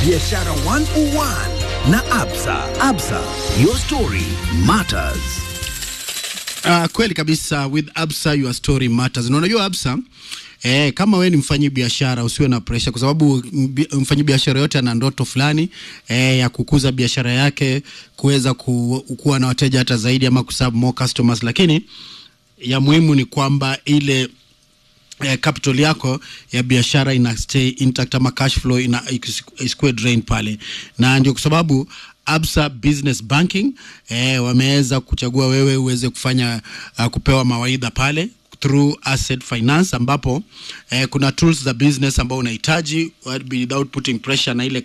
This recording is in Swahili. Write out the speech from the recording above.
Biashara 101 na Absa. Absa, your story matters. Uh, kweli kabisa with Absa your story matters. Na unajua Absa Eh, kama we ni mfanyi biashara usiwe na pressure kwa sababu mbi- mfanyi biashara yote ana ndoto fulani eh, ya kukuza biashara yake kuweza ku, kuwa na wateja hata zaidi ama kuserve more customers, lakini ya muhimu ni kwamba ile eh, capital yako ya biashara ina stay intact ama cash flow ina isikuwe drain pale, na ndio kwa sababu Absa Business Banking eh, wameweza kuchagua wewe uweze kufanya uh, kupewa mawaidha pale through asset finance ambapo eh, kuna tools za business ambao unahitaji without putting pressure na ile